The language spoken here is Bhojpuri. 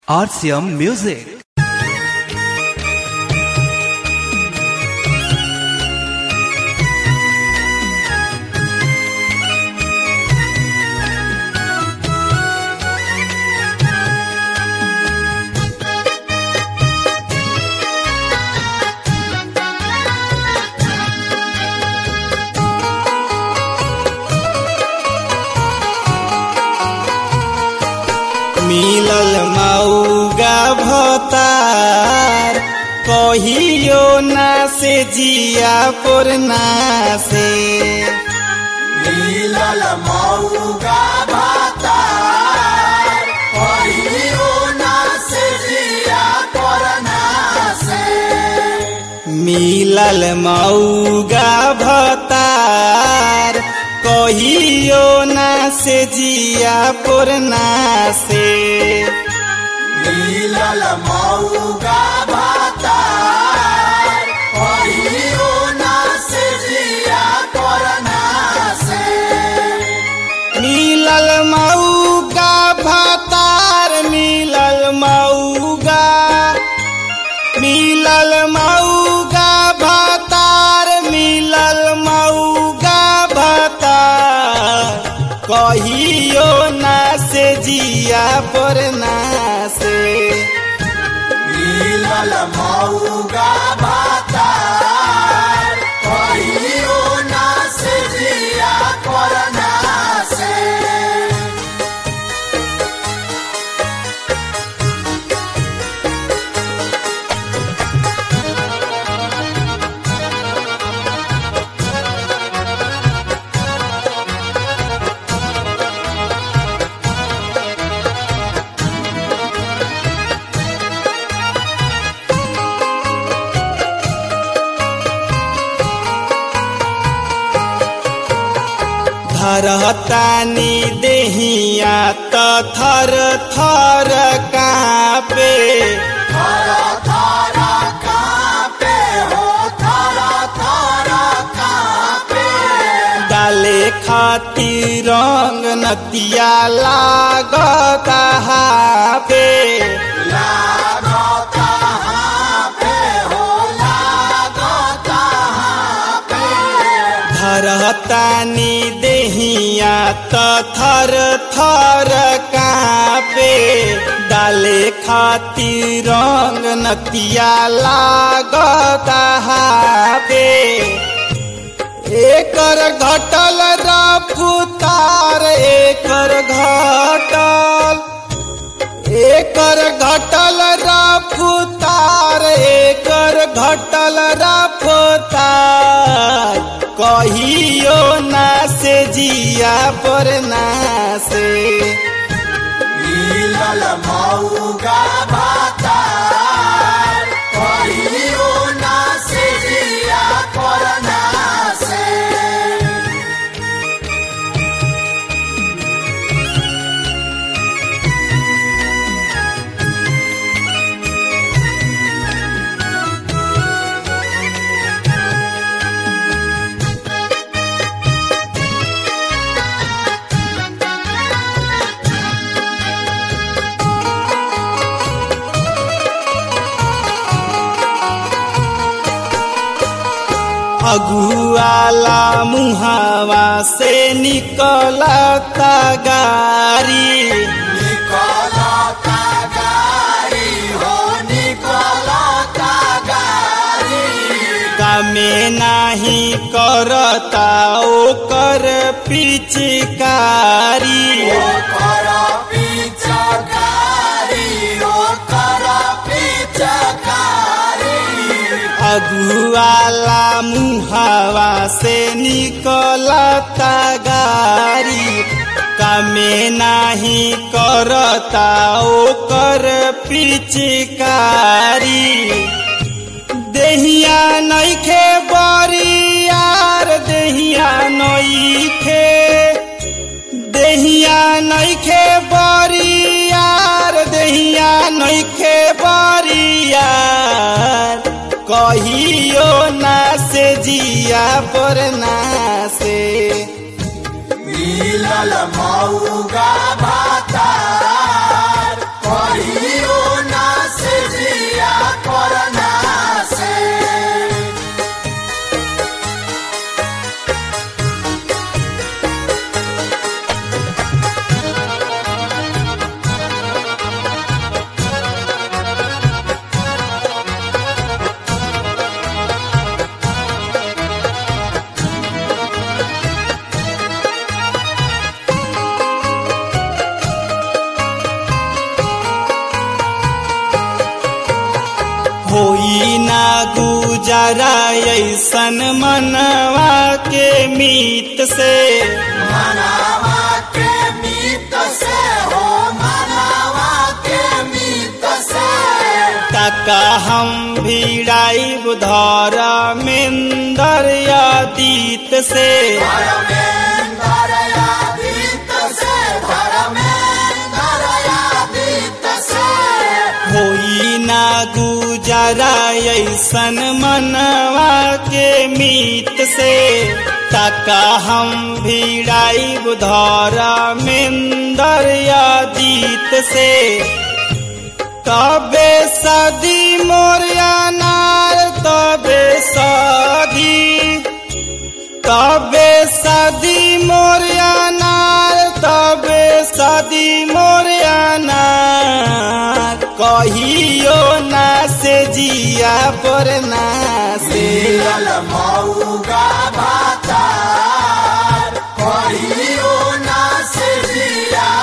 RCM Music. मिलल मऊगा भतार कहियो ना से जिया पुरना से मिलल मऊगा भातार कहियो ना से जिया करना से मिलल मऊगा भतार कहियो ना से जिया पुरना से मिलल मऊगा भातार कहियो ना से जिया करना से मिलल मऊगा भतार मिलल मऊगा मिलल मऊगा भतार मिलल मऊगा भतार कहियो ना से जिया पर ना से मिलल मऊगा भातार कहियो ना से जिया करना से धरतानी देहिया त थर थर कापे थारा थारा कापे हो थारा थारा कापे डाले खातिर रंग नतिया लागता हापे लागता हापे हो लागता हापे धरतानी देहिया त थर थर कापे डाले खातिर रंग नतिया लागता हापे एकर घटल रफ्तार एकर घटल एकर घटल रफ्तार एकर घटल रफ्तार कहियो ना से जिया पर ना से मिलल मऊगा भातार कहियो ना से जिया करना से अगुआला मुहावा से निकलता गारी निकलता गाड़ी हो निकलता गाड़ी कामे नाही करता ओकर पिचकारी ओकर पिचकारी ओकर पिचकारी अगुआला मुहावा से निकलता गारी कामे नाही करता ओकर पिचकारी देहिया नइखे बरियार देहिया नइखे देहिया नइखे बरियार देहिया नइखे बरियार कहियो ना से जिया पर ना से मिलल मऊगा भातार कहियो होई ना गुजारा ऐसन मनवा के मीत से मनावा के मीत से हो मनावा के मीत से तका हम भिड़ाई धर मेन्दर अतीत से धर्मेन्द्र यादीत से धर्मेन्द्र यादीत से होई ना गुजारा ऐसन मनवा के मीत से तका हम भिड़ाई धर मेन्दर अतीत से तबे सदी मोरिया नार तबे सदी तबे सदी मोरिया नार तबे सदी मोरिया नार कहियो ना से जिया पर ना से मिलल मऊगा भातार कहियो ना से जिया